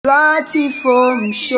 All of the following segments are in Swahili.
Platform show.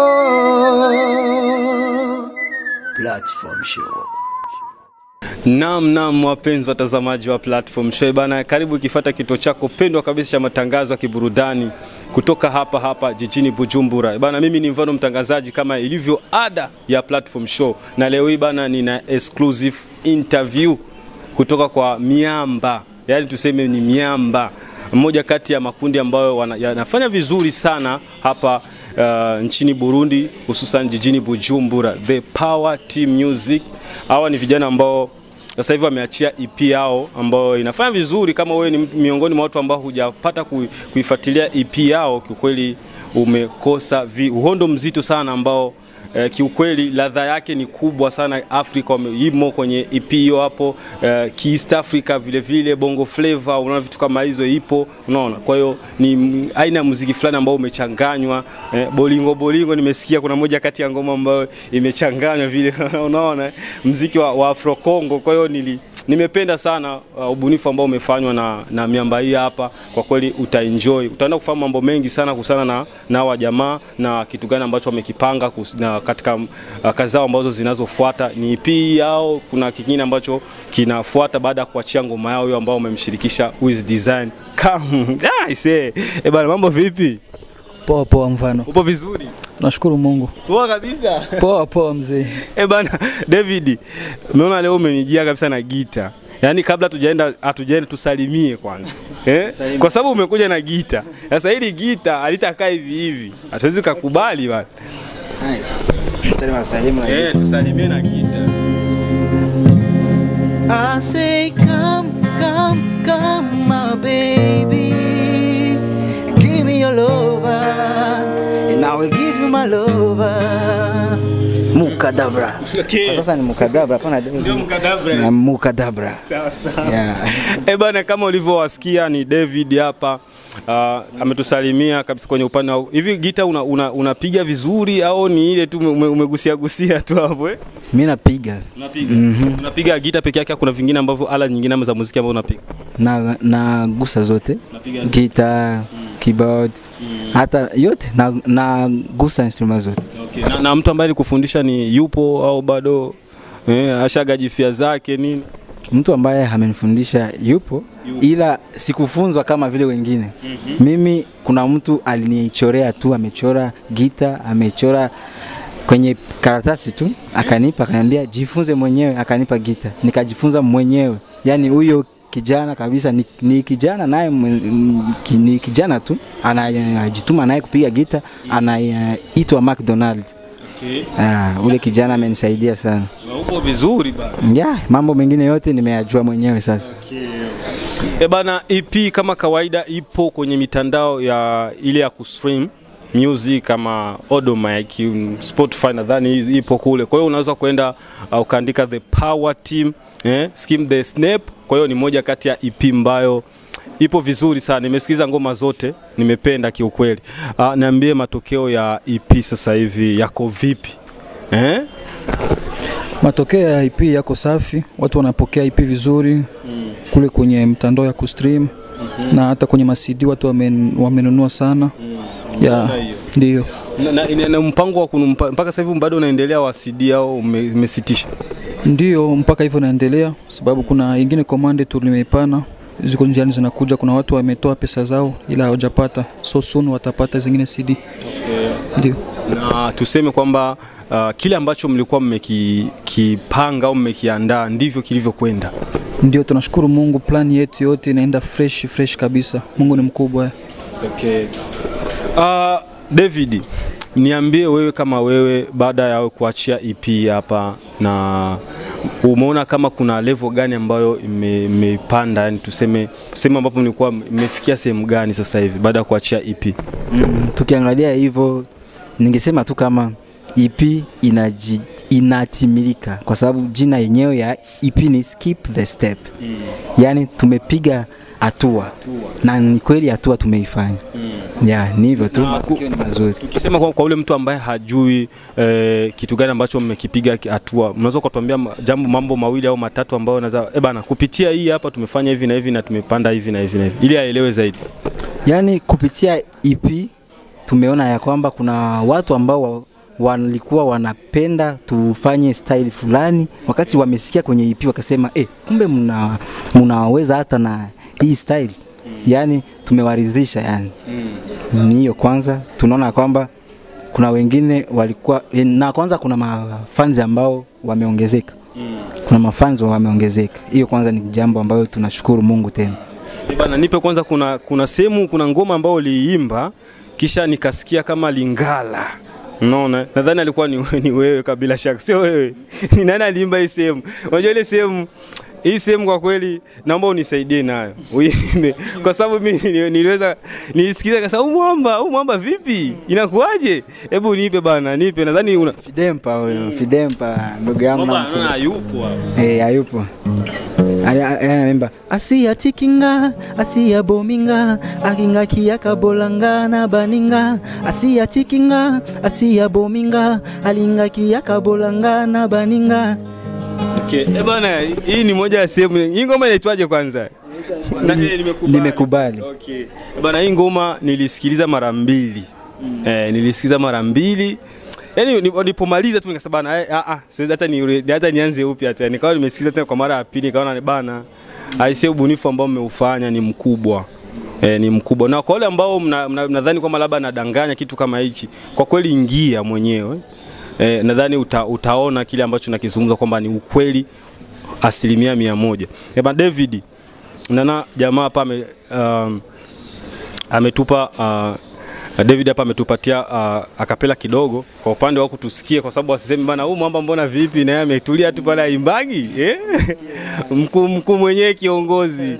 Platform show. Naam, naam, wapenzi watazamaji wa Platform Show bana, karibu ikifuata kituo chako pendwa kabisa cha matangazo ya kiburudani kutoka hapa hapa jijini Bujumbura bana. Mimi ni mfano mtangazaji kama ilivyo ada ya Platform Show, na leo hii bana, nina exclusive interview kutoka kwa miamba, yaani tuseme ni miamba, mmoja kati ya makundi ambayo wana- yanafanya vizuri sana hapa uh, nchini Burundi, hususan jijini Bujumbura, The Power Team Music. Hawa ni vijana ambao sasa hivi wameachia EP yao ambayo inafanya vizuri. Kama wewe ni miongoni mwa watu ambao hujapata kui- kuifuatilia EP yao, kiukweli umekosa vi, uhondo mzito sana ambao eh, kiukweli ladha yake ni kubwa sana Afrika, wame- imo kwenye EP hiyo hapo eh, East Africa vile vile Bongo Flava, unaona vitu kama hizo ipo, unaona. Kwa hiyo ni m- aina ya muziki fulani ambao umechanganywa eh, bolingo bolingo. Nimesikia kuna moja kati ya ngoma ambayo imechanganywa vile, unaona mziki wa, wa Afro Congo. Kwa hiyo nili nimependa sana uh, ubunifu ambao umefanywa na, na miamba hii hapa. Kwa kweli utaenjoy, utaenda kufahamu mambo mengi sana kuhusiana na na hawa jamaa na kitu gani ambacho wamekipanga kus- na katika uh, kazi zao ambazo zinazofuata. Ni EP yao, kuna kingine ambacho kinafuata baada ya kuachia ngoma yao hiyo ambao wamemshirikisha Wiz Design. Come, ah, ise. Eh bana, mambo vipi? Poa poa, mfano. Upo vizuri? Nashukuru Mungu. Poa kabisa. Poa poa mzee. Eh bana, David, umeona leo umenijia kabisa na gita. Yaani kabla tujaenda hatujaenda tusalimie kwanza. Eh? Kwa sababu umekuja na gita. Sasa hili gita halitakaa hivi hivi. Hatuwezi kukubali bana. Nice. Salimu salimu na Eh, tusalimie na gita. I say come, come, come my baby. Give me your lover. And I will give you my lover. Mukadabra. Okay. Kwa sasa ni mukadabra, hapana Ndio David. mkadabra. Na mukadabra. Sawa sawa. Yeah. Eh bana, kama ulivyowasikia ni David hapa uh, ametusalimia kabisa kwenye upande wa hivi. Gita unapiga una, unapiga vizuri au ni ile tu ume- umegusia gusia tu hapo eh? Mimi napiga Unapiga unapiga gita peke yake, au kuna vingine ambavyo ala nyingine za muziki ambao unapiga na na gusa zote. Unapiga zote. Guitar, keyboard, hata yote na, na gusa instrument zote. Okay. Na, na mtu ambaye alikufundisha ni yupo au bado eh, ashagajifia zake nini? mtu ambaye amenifundisha yupo, ila sikufunzwa kama vile wengine. Mimi kuna mtu alinichorea tu, amechora gita, amechora kwenye karatasi tu, akanipa, akaniambia jifunze mwenyewe, akanipa gita, nikajifunza mwenyewe. Yani huyo kijana kabisa ni, ni kijana naye mwe- m- ki- ni kijana tu anajituma naye kupiga gita, anaitwa McDonald. Okay. Ah, ule kijana amenisaidia sana. Upo vizuri bana. Yeah, mambo mengine yote nimeyajua mwenyewe sasa. E bana, EP kama kawaida ipo kwenye mitandao ya ile ya kustream music kama Odomike, mm, Spotify nadhani ipo kule. Kwa hiyo unaweza kwenda uh, ukaandika the power team eh, skim the snap. Kwa hiyo ni moja kati ya EP ambayo ipo vizuri sana. Nimesikiza ngoma zote, nimependa kiukweli. Uh, niambie matokeo ya EP sasa hivi yako vipi eh? Matokeo ya IP yako safi, watu wanapokea IP vizuri kule kwenye mtandao ya kustream na hata kwenye masidi watu wamen, wamenunua sana ya ndio. Na, na, na, na mpango wa kunumpa, mpaka sasa hivi bado unaendelea wa CD au ume- umesitisha? Ndio mpaka hivyo naendelea, sababu kuna ingine komande tulimeipana ziko njiani zinakuja. Kuna watu wametoa pesa zao ila hawajapata, so soon watapata zingine CD. Ndio. na tuseme kwamba uh, kile ambacho mlikuwa mmekipanga au mmekiandaa ndivyo kilivyokwenda. Ndio, tunashukuru Mungu, plani yetu yote inaenda fresh fresh kabisa. Mungu ni mkubwa. Okay. Uh, David, niambie wewe kama wewe, baada ya kuachia EP hapa na umeona kama kuna level gani ambayo ime- imeipanda, yani tuseme sehemu ambapo mlikuwa mmefikia sehemu gani sasa hivi baada ya kuachia EP? Mm, tukiangalia hivyo ningesema tu kama EP inaji, inatimilika kwa sababu jina yenyewe ya EP ni skip the step mm. Yaani tumepiga hatua na ni kweli hatua tumeifanya mm. Ya ni hivyo tu, Na matokeo ni mazuri. Tukisema kwa, kwa ule mtu ambaye hajui eh, kitu gani ambacho mmekipiga ki- hatua, mnaweza ukatuambia ma- jambo mambo mawili au matatu ambayo unaweza eh bana, kupitia hii hapa tumefanya hivi na hivi na tumepanda hivi na hivi na hivi, ili aelewe zaidi. Yaani kupitia EP tumeona ya kwamba kuna watu ambao wa, walikuwa wanapenda tufanye style fulani, wakati wamesikia kwenye EP wakasema eh, kumbe mna mnaweza hata na hii style, yani tumewaridhisha yani ni hiyo kwanza tunaona kwamba kuna wengine walikuwa na kwanza kuna mafanzi ambao wameongezeka kuna mafanzi wameongezeka hiyo kwanza ni jambo ambayo tunashukuru mungu tena Eh, Bana, nipe kwanza, kuna kuna sehemu, kuna ngoma ambayo uliimba kisha nikasikia kama Lingala. Unaona, nadhani alikuwa ni, ni wewe kabila shaka, sio wewe. Ni nani aliimba hii sehemu? Unajua ile sehemu hii sehemu kwa kweli naomba unisaidie nayo uimbe, kwa sababu mimi nili- niliweza nilisikiza kasa, huu mwamba huu mwamba vipi, inakuwaje? Hebu nipe bana, nipe. Nadhani una Fidempa huyo Fidempa ndugu yangu mwamba na naona hayupo hapa. Eh, hayupo anaimba asiya tikinga asiya bominga akinga kiyaka bolanga na baninga asiya tikinga asiya bominga alinga kiyaka bolanga na baninga Okay. Eh bana, hii ni moja ya sehemu. Hii ngoma inaitwaje kwanza? Na, eh, nimekubali. Nimekubali. Okay. Eh Bana, hii ngoma nilisikiliza mara mbili. Eh, nilisikiliza mara mbili. Yaani ni- nilipomaliza tu nikasema bana, eh, ah ah, siwezi hata ni hata nianze upya tena. Nikawa nimesikiliza tena kwa mara ya pili nikaona ni bana, aisee ubunifu ambao mmeufanya ni mkubwa. E, ni mkubwa na kwa wale ambao mnadhani mna, mnadhani kwamba labda nadanganya kitu kama hichi, kwa kweli ingia mwenyewe e, nadhani uta, utaona kile ambacho nakizungumza kwamba ni ukweli asilimia mia moja. Eba David nana jamaa hapa ame, um, ametupa uh, David hapa ametupatia uh, akapela kidogo kwa upande wa kutusikia, kwa sababu asiseme bana, huyu mwamba mbona vipi, naye ametulia tu pale aimbagi eh? mkuu mkuu mwenyewe kiongozi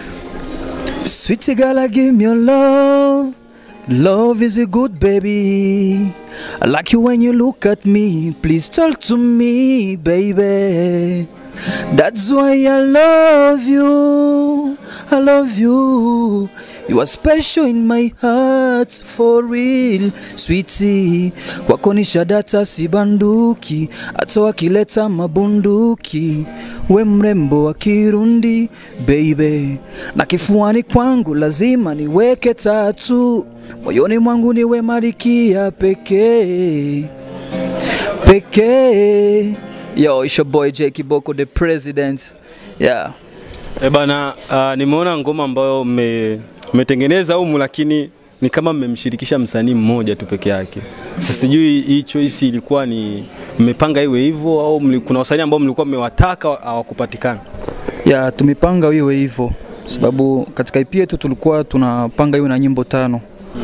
Sweetie girl, give me your love. Love is a good baby. I like you when you look at me. Please talk to me, baby. That's why I love you. I love you. You are special in my heart for real, sweetie. Kwako ni shadata si banduki, hata wakileta mabunduki. We mrembo wa Kirundi baby, na kifuani kwangu lazima niweke tatu, moyoni mwangu niwe malikia pekee pekee. Yo, it's your boy J Kiboko the president. Yeah. E bana, uh, nimeona ngoma ambayo mme- mmetengeneza humu, lakini ni kama mmemshirikisha msanii mmoja tu peke yake. Sasa sijui hii choice ilikuwa ni mmepanga iwe hivyo au mli, kuna wasanii ambao mlikuwa mmewataka hawakupatikana? ya tumepanga iwe hivyo sababu katika EP yetu tulikuwa tunapanga iwe na nyimbo tano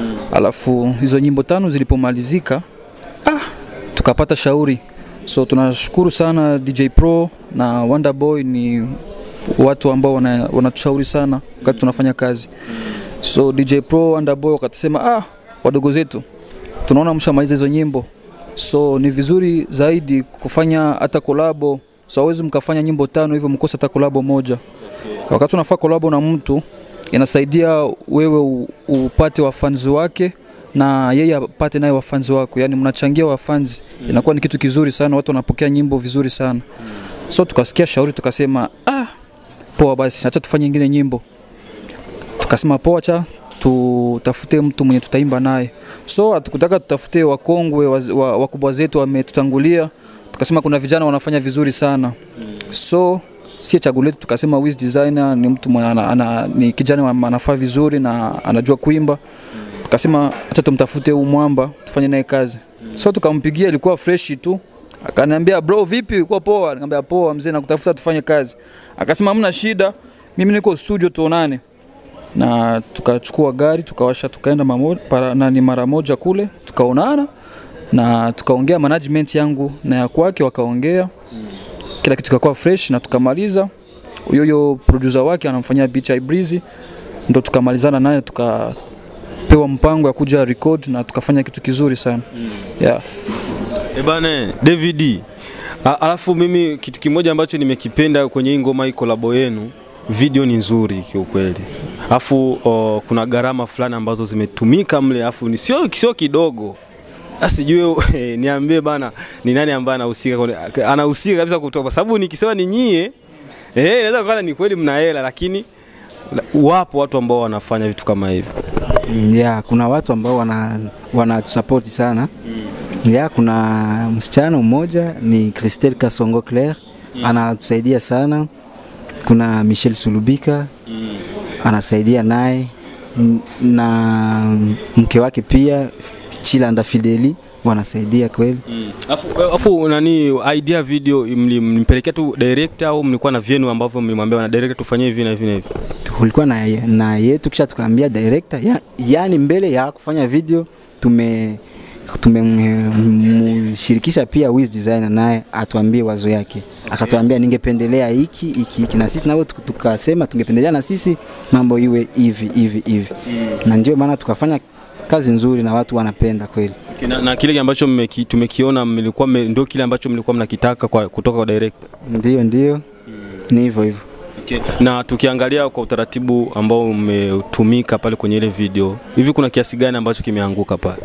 alafu hizo nyimbo tano zilipomalizika ah, tukapata shauri so tunashukuru sana DJ Pro na Wonder Boy ni watu ambao wana- wanatushauri sana wakati tunafanya kazi so DJ Pro Wonder Boy wakatusema ah, wadogo zetu tunaona mshamaliza hizo nyimbo so ni vizuri zaidi kufanya hata kolabo so hawezi mkafanya nyimbo tano hivyo mkosa hata kolabo moja wakati unafaa kolabo na mtu inasaidia wewe u- upate wafanzi wake na yeye apate naye wafanzi wako yani mnachangia wafanzi inakuwa ni kitu kizuri sana watu wanapokea nyimbo vizuri sana so tukasikia shauri tukasema ah, poa basi acha tufanye ingine nyimbo tukasema poa cha tutafute mtu mwenye tutaimba naye so hatukutaka tutafute wakongwe waz- wa- wakubwa zetu wametutangulia tukasema kuna vijana wanafanya vizuri sana so sie chaguo letu tukasema Wiz designer ni mtu mwenye ana, ana, ni kijana wa- anafaa vizuri na anajua kuimba tukasema acha tumtafute huu mwamba tufanye naye kazi so tukampigia ilikuwa fresh tu akaniambia bro vipi uko poa nikamwambia poa mzee nakutafuta tufanye kazi akasema hamna shida mimi niko studio tuonane na tukachukua gari tukawasha tukaenda mamo- para- nani mara moja kule tukaonana na tukaongea management yangu na ya kwake wakaongea kila kitu kikakuwa fresh na tukamaliza huyo huyo producer wake anamfanyia beat ya Breezy ndo tukamalizana naye tukapewa mpango ya kuja record na tukafanya kitu kizuri sana yeah. E bana, David. A- Alafu mimi kitu kimoja ambacho nimekipenda kwenye hii ngoma hii kolabo yenu, video ni nzuri kiukweli. Alafu o, kuna gharama fulani ambazo zimetumika mle, alafu ni sio sio kidogo. Sasa sijui eh, niambie bana, ni nani ambaye anahusika kwenye- anahusika kabisa kutoa, kwa sababu nikisema ni nyie eh, inaweza kuwa ni kweli mna hela, lakini wapo watu ambao wanafanya vitu kama hivi. Mm, yeah, kuna watu ambao wana, wanatusapoti sana ya kuna msichana mmoja ni Christelle Kasongo Claire anatusaidia sana. Kuna Michel Sulubika anasaidia naye N- na mke wake pia Chilanda Fideli wanasaidia kweli. Afu, afu nani idea video mli- mlimpelekea tu director au mlikuwa na vyenu ambavyo mlimwambia na director tufanyie hivi na hivi na hivi? Kulikuwa na, na yetu kisha tukaambia director ya, yani mbele ya kufanya video tume tumemshirikisha pia Wiz Designer naye atuambie wazo yake akatuambia ningependelea hiki hiki hiki, na sisi nao tuka- tukasema tungependelea na sisi mambo iwe hivi hivi hivi, na ndio maana tukafanya kazi nzuri na watu wanapenda kweli. Okay, na, na kile ambacho mmeki, tumekiona mlikuwa mme- ndio kile ambacho mlikuwa mnakitaka kwa, kutoka kwa director. Ndio, ndio, ni hivyo hivyo. Okay. Na tukiangalia kwa utaratibu ambao umetumika pale kwenye ile video, hivi kuna kiasi gani ambacho kimeanguka pale?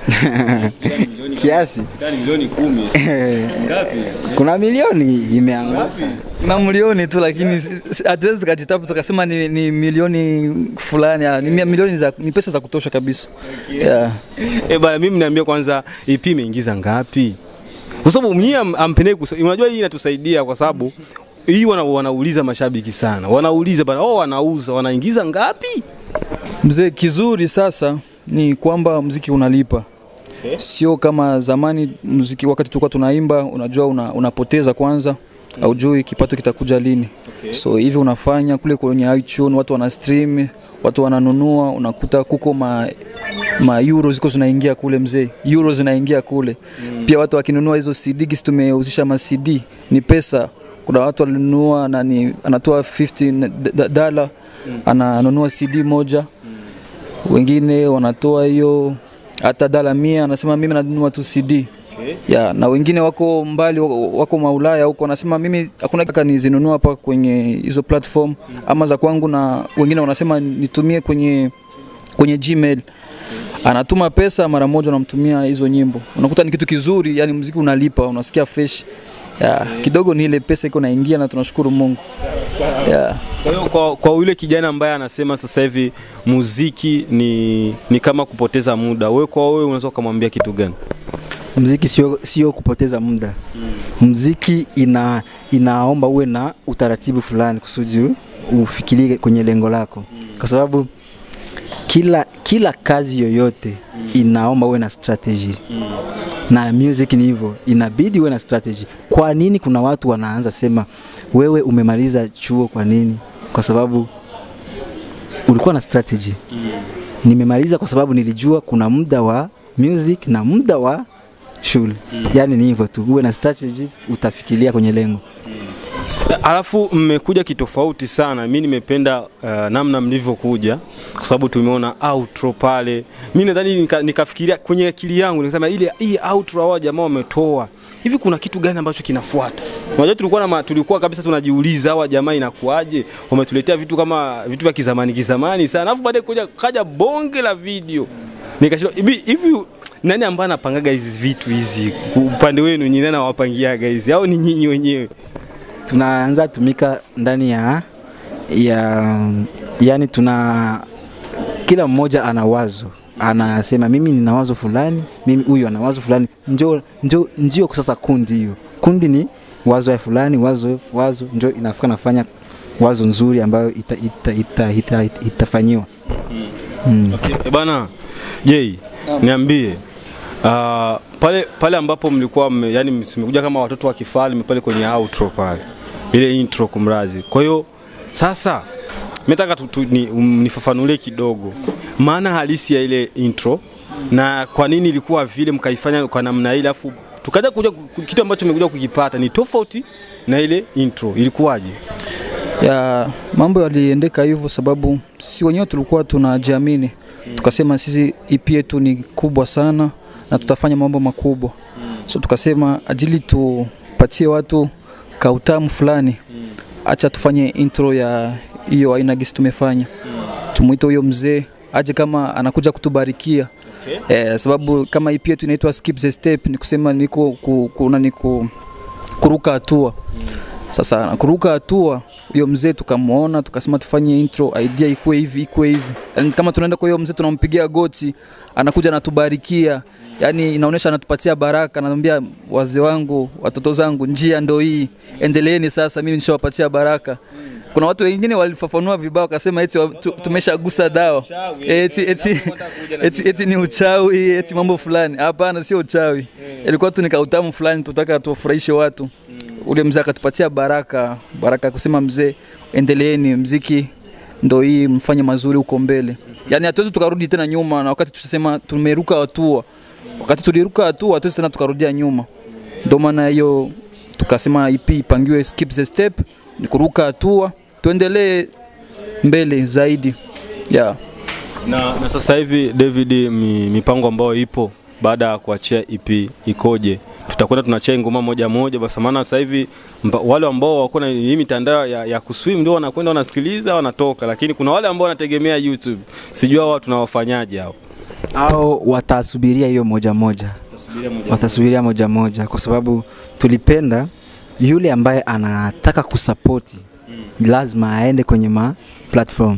Kiasi milioni kumi. Ngapi? kuna milioni imeanguka. mamilioni tu, lakini si- si- hatuwezi tukajitapu tukasema ni, ni milioni fulani. ah, Ni mia- milioni za, ni pesa za kutosha kabisa yeah. Eh bana, mimi niambia kwanza EP imeingiza ngapi? Kwa sababu mnyie am- ampendei kusa- unajua hii inatusaidia kwa sababu hii wana, wanauliza mashabiki sana, wanauliza bana, oh, wanauza wanaingiza ngapi? Mzee, kizuri sasa ni kwamba mziki unalipa Okay. sio kama zamani mziki wakati tulikuwa tunaimba unajua una, unapoteza kwanza mm. aujui kipato kitakuja lini Okay. so hivi unafanya kule kwenye iTunes watu wana stream watu wananunua unakuta kuko ma, ma euro ziko zinaingia kule mzee euro zinaingia kule mm. pia watu wakinunua hizo CD gisi tumeuzisha ma CD ni pesa kuna watu walinunua nani anatoa 50 d- d- dollar ananunua CD moja wengine wanatoa hiyo hata dala mia, anasema mimi nanunua tu CD Okay. ya na wengine wako mbali, wako, wako maulaya huko, wanasema mimi hakuna kaka nizinunua hapa kwenye hizo platform ama za kwangu, na wengine wanasema nitumie kwenye kwenye Gmail. Anatuma pesa mara moja, unamtumia hizo nyimbo, unakuta ni kitu kizuri, yani muziki unalipa, unasikia fresh ya, kidogo ni ile pesa iko naingia, na tunashukuru Mungu ya. Kwa hiyo kwa, kwa yule kijana ambaye anasema sasa hivi muziki ni, ni kama kupoteza muda, wewe kwa wewe unaweza ukamwambia kitu gani? Mziki sio sio kupoteza muda. Mziki ina inaomba uwe na utaratibu fulani kusudi u- ufikirie kwenye lengo lako, kwa sababu kila kila kazi yoyote inaomba uwe na strategy na music ni hivyo, inabidi uwe na strategy. Kwa nini kuna watu wanaanza sema wewe umemaliza chuo, kwa nini? Kwa sababu ulikuwa na strategy. Nimemaliza kwa sababu nilijua kuna muda wa music na muda wa shule. Yaani ni hivyo tu, uwe na strategies, utafikiria kwenye lengo. Alafu mmekuja kitofauti sana. Mi nimependa uh, namna mlivyokuja kwa sababu tumeona outro pale. Mi nadhani nika, nikafikiria kwenye akili yangu nikasema ile hii outro hao jamaa wametoa hivi, kuna kitu gani ambacho kinafuata? Unajua tulikuwa na ma, tulikuwa kabisa tunajiuliza hawa jamaa inakuaje, wametuletea vitu kama vitu vya kizamani kizamani sana, alafu baadaye kuja kaja bonge la video, nikashindwa hivi hivi nani ambaye anapangaga hizi vitu hizi upande wenu nyinyi, nani anawapangiaga hizi au ni nyinyi wenyewe? Tunaanza tumika ndani ya ya yani tuna kila mmoja ana wazo anasema mimi nina wazo fulani, mimi huyu ana wazo fulani, njo njo ndio sasa kundi hiyo. Kundi ni wazo ya fulani, wazo wazo njo inafika nafanya wazo nzuri ambayo ita, ita, ita, ita, ita, itafanyiwa. Mm. Okay. E bana Jay, niambie uh, pale pale ambapo mlikuwa mme, yani mmekuja kama watoto wa kifalme pale kwenye outro pale ile intro kumrazi. Kwa hiyo sasa mimi nataka tu, tu, ni, um, nifafanulie kidogo maana halisi ya ile intro na kwa nini ilikuwa vile mkaifanya kwa namna ile, afu tukaja kuja ku- kitu ambacho mmekuja kukipata ni tofauti na ile intro. Ilikuwaje? ya mambo yaliendeka hivyo sababu si wenyewe tulikuwa tunajiamini tukasema sisi EP yetu ni kubwa sana na tutafanya mambo makubwa so tukasema ajili tupatie watu kautamu fulani acha tufanye intro ya hiyo aina gisi tumefanya tumwite huyo mzee aje kama anakuja kutubarikia Okay. eh, sababu kama EP yetu inaitwa skip the step ni kusema niko ku, kuna ni ku, kuruka hatua Sasa kuruka hatua, huyo mzee tukamwona, tukasema tufanye intro, idea ikuwe hivi ikuwe hivi. Yani kama tunaenda kwa hiyo mzee tunampigia goti, anakuja anatubarikia, yani inaonyesha anatupatia baraka, anamwambia wazee wangu, watoto zangu, njia ndo hii, endeleeni sasa, mimi nishawapatia baraka. Kuna watu wengine walifafanua vibaya wakasema eti wa- tu- tumeshagusa dawa eti, eti, eti, eti ni uchawi eti mambo fulani. Hapana, sio uchawi, ilikuwa tu ni kautamu fulani, tutaka tuwafurahishe watu. Ule mzee akatupatia baraka, baraka ya kusema mzee, endeleeni, mziki ndo hii, mfanye mazuri huko mbele. Yani hatuwezi tukarudi tena nyuma, na wakati tusema tumeruka hatua, wakati tuliruka hatua hatuwezi tena tukarudia nyuma. Ndio maana hiyo tukasema EP ipangiwe skip the step, ni kuruka hatua, tuendelee mbele zaidi yeah. Na, na sasa hivi David, mi, mipango ambayo ipo baada ya kuachia EP ikoje? Tutakwenda tunachia ngoma moja moja, basi maana sasa hivi mba- wale ambao wako na hii mitandao ya, ya kuswim ndio wanakwenda wanasikiliza wanatoka, lakini kuna wale ambao wanategemea YouTube, sijui hao tunawafanyaje hao? au watasubiria hiyo moja moja, watasubiria moja moja, kwa sababu tulipenda yule ambaye anataka kusapoti lazima aende kwenye ma platform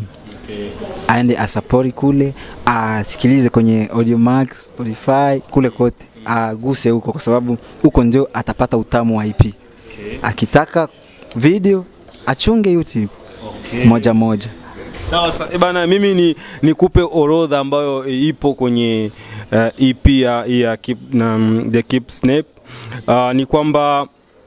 aende asapoti kule, asikilize kwenye Audiomack, Spotify, kule kote aguse huko, kwa sababu huko ndio atapata utamu wa EP. Akitaka video achunge YouTube moja moja. Sawa sawa. E bana, mimi ni nikupe orodha ambayo e, ipo kwenye uh, EP ya, ya keep, na, mm, The Keep Snap. Uh, ni kwamba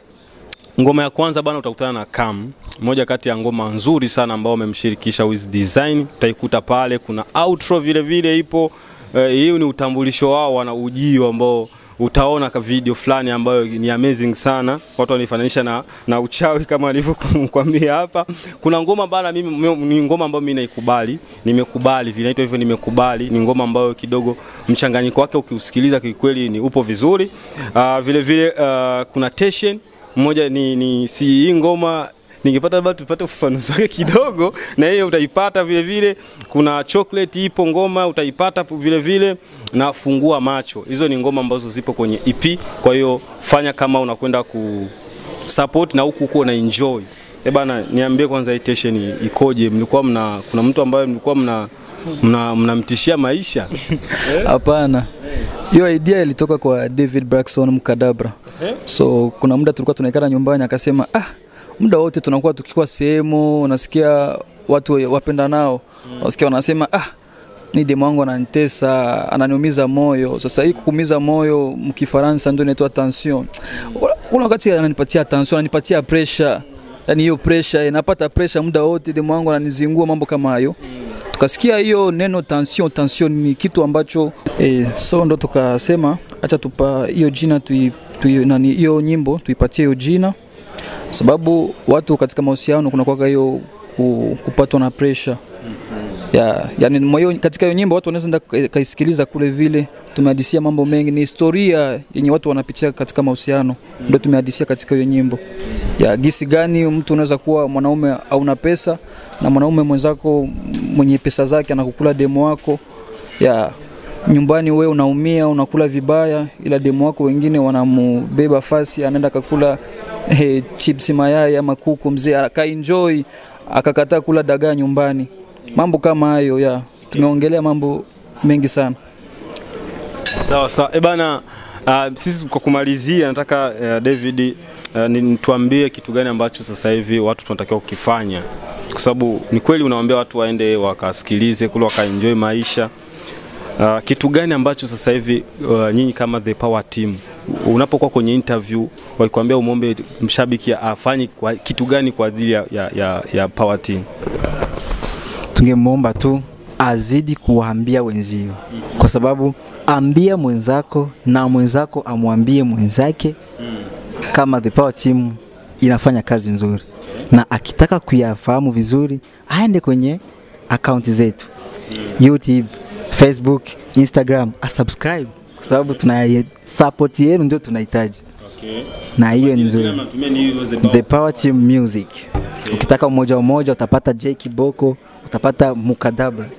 ngoma ya kwanza bana utakutana na Cam, moja kati ya ngoma nzuri sana ambao wamemshirikisha Wiz Design, utaikuta pale. Kuna outro vile vile ipo. Uh, hiyo ni utambulisho wao, wana ujio ambao utaona ka video fulani ambayo ni amazing sana. Watu wanifananisha na, na uchawi kama alivyokuambia hapa. Kuna ngoma bana, mimi mimi- ni ngoma ambayo mimi naikubali, nimekubali vile inaitwa hivyo, nimekubali. Ni ngoma ambayo kidogo mchanganyiko wake ukiusikiliza kikweli ni upo vizuri. Uh, vile vile uh, kuna tension mmoja ni, ni si hii ngoma ningepata labda tupate ufafanuzi wake kidogo, na hiyo utaipata vile vile. Kuna chocolate ipo ngoma utaipata pu- vile vile, na fungua macho. Hizo ni ngoma ambazo zipo kwenye EP, kwa hiyo fanya kama unakwenda ku support na huku huko na enjoy. Eh bana, niambie kwanza hii tension ikoje? Mlikuwa mna kuna mtu ambaye mlikuwa mna mna mnamtishia maisha Hapana, hiyo idea ilitoka kwa David Braxton Mkadabra. So kuna muda tulikuwa tunaikana nyumbani, akasema ah, muda wote tunakuwa tukikuwa sehemu, unasikia watu wapenda nao, unasikia wanasema ah, ni demu wangu ananitesa, ananiumiza moyo. Sasa hii kukumiza moyo mkifaransa ndio inaitwa tension. Kuna wakati ananipatia tension, ananipatia pressure, yani hiyo pressure, napata pressure muda wote, demu wangu ananizingua, mambo kama hayo tukasikia hiyo neno tension tension ni kitu ambacho eh, so ndo tukasema acha tupa hiyo jina tui, tui, nani hiyo nyimbo tuipatie hiyo jina sababu watu katika mahusiano kuna kwaka hiyo ku, kupatwa na pressure ya, yani mwa hiyo- katika hiyo nyimbo watu wanaweza enda ka- kaisikiliza kule vile tumehadisia mambo mengi ni historia yenye watu wanapitia katika mahusiano ndio tumehadisia katika hiyo nyimbo ya gisi gani mtu unaweza kuwa mwanaume hauna pesa na mwanaume mwenzako mwenye pesa zake anakukula demo wako ya nyumbani wewe unaumia unakula vibaya ila demo wako wengine wanamubeba fasi anaenda kakula eh, chips mayai ama kuku mzee akaenjoy akakataa kula dagaa nyumbani mambo kama hayo ya tumeongelea mambo mengi sana Sawa sawa. E bana, uh, sisi kwa kumalizia nataka uh, David uh, ni- nituambie kitu gani ambacho sasa hivi watu tunatakiwa kukifanya, kwa sababu ni kweli unawaambia watu waende wakasikilize kule wakaenjoy maisha. Uh, kitu gani ambacho sasa hivi uh, nyinyi kama the power team unapokuwa kwenye interview wakikwambia umwombe mshabiki afanye kwa, kitu gani kwa ajili ya, ya, ya, ya power team? tungemwomba tu azidi kuwaambia wenzio, kwa sababu ambia mwenzako na mwenzako amwambie mwenzake kama the power team inafanya kazi nzuri, na akitaka kuyafahamu vizuri aende kwenye akaunti zetu YouTube, Facebook, Instagram, asubscribe kwa sababu tuna support yenu ndio tunahitaji, na hiyo ni nzuri. The Power Team Music. Ukitaka umoja umoja utapata J Kiboko, utapata Mukadabra.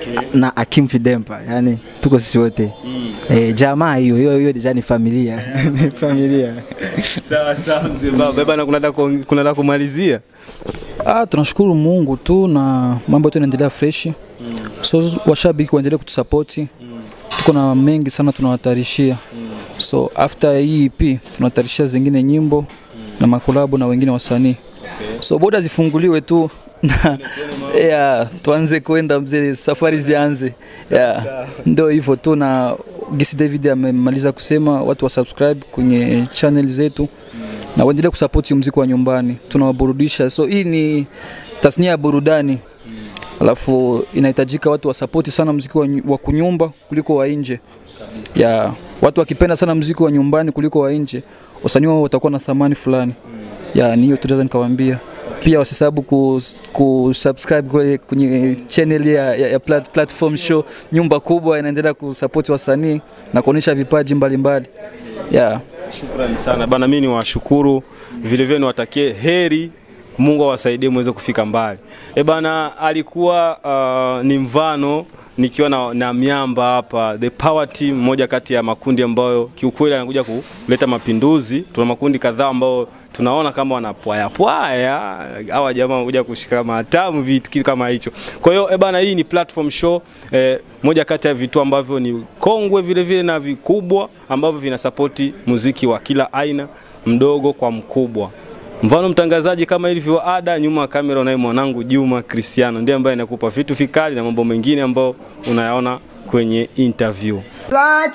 na Akim Fidempa, yani tuko sisi wote eh, jamaa hiyo hiyo hiyo deja ni familia ni familia Sawa sawa mzee baba. Eh, Bana kuna nataka kuong- kuna nataka kumalizia. Ah, tunashukuru Mungu tu na mambo yote yanaendelea fresh. So washabiki waendelee kutusapoti. Tuko na mengi sana tunawatarishia. So after hii EP tunatarishia zingine nyimbo na makolabo na wengine wasanii. So boda zifunguliwe tu na yeah, tuanze kwenda mzee, safari zianze. Yeah, ndio hivyo tu na Gisi David amemaliza kusema watu wa subscribe kwenye channel zetu na waendelee kusapoti muziki wa nyumbani, tunawaburudisha. So hii ni tasnia ya burudani, alafu inahitajika watu wasapoti sana muziki wa, nyu- wa kunyumba kuliko wa nje. Ya watu wakipenda sana muziki wa nyumbani kuliko wa nje, wasanii wao watakuwa na thamani fulani. Ya ni hiyo tunaweza nikawaambia. Pia wasisahau ku, ku subscribe kwenye, kwenye channel ya, ya, ya plat, platform show nyumba kubwa inaendelea kusapoti wasanii na kuonyesha vipaji mbalimbali mbali. yeah. Shukrani sana bana, mimi niwashukuru vile vile, niwatakie heri, Mungu awasaidie muweze kufika mbali. E bana, alikuwa uh, ni mvano nikiwa na, na miamba hapa the power team, moja kati ya makundi ambayo kiukweli anakuja kuleta mapinduzi. Tuna makundi kadhaa ambao tunaona kama wanapwaya pwaya, hawa jamaa wanakuja kushika matamu, vitu kitu kama hicho. Kwa hiyo e bana, hii ni platform show eh, moja kati ya vitu ambavyo ni kongwe vile vile na vikubwa ambavyo vinasapoti muziki wa kila aina, mdogo kwa mkubwa. Mfano mtangazaji kama ilivyo ada, nyuma ya kamera unaye mwanangu Juma Cristiano, ndiye ambaye anakupa vitu vikali na mambo mengine ambayo unayaona kwenye interview.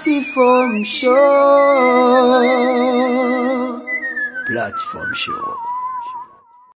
Platform show. Platform show.